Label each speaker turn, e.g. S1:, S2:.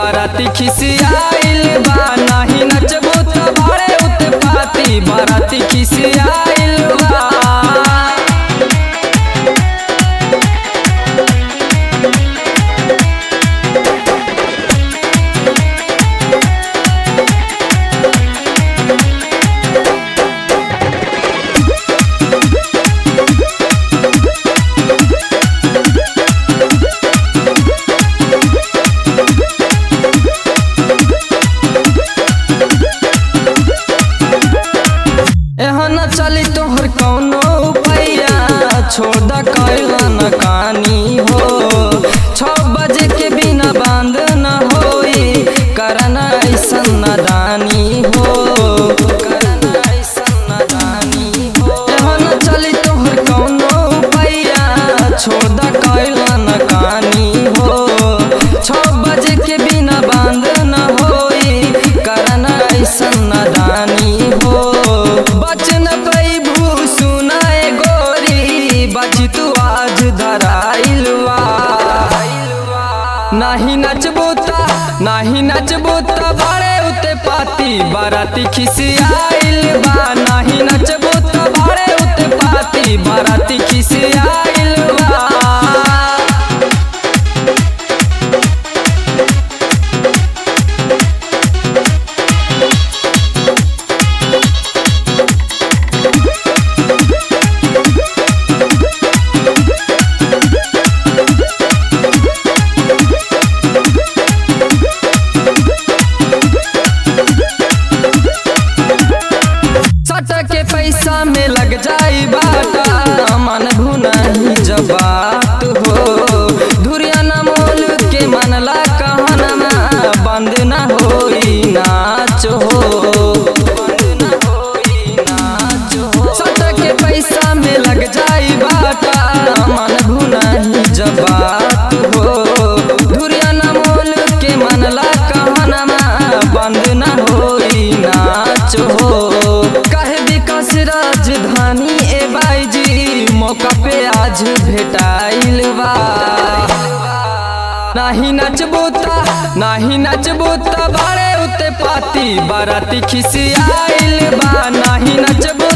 S1: बाराती खिसियाइल बा नाही नचबो त बारे उत्पाती बाराती खिसियाइल बा एहन चली तोहर कौनो पैया छोड़ द कैला न कानी हो छ बजे के बिना बांध न होई करन ऐसन नादानी हो करन ऐसन नादानी हो एहन चली तोहर कौनो पैया छोड़ द कैला न कानी हो छ बजे के बिना बांध न होई करन ऐसन नादानी हो बचन पैभू सुनाए गोरी बची तू आज धराइलवा नाही नचबो ता नाही नचबो ता बारे उते पाती बाराती खिसियाइल बा नाही नचबो ता बारे उते पाती बाराती खिसियाइल बा सट के पैसा में लग जाई बाटा मन भुनाही जब बात हो धुरिया न मोल के मनला कहनमा बंद न होई नाच हो बंद न होई नाच हो सट के पैसा में लग जाई बाटा मन भुनाही जब बात हो धुरिया न मोल के मनला कहनमा बंद न होई नाच हो कहे विकास राजधानी ए बाईजी मौका पे आज भेटाइल बा नाही नचबो ता नाही नचबो ता बारे उते पाती बाराती खिसियाइल बा नाही नचबो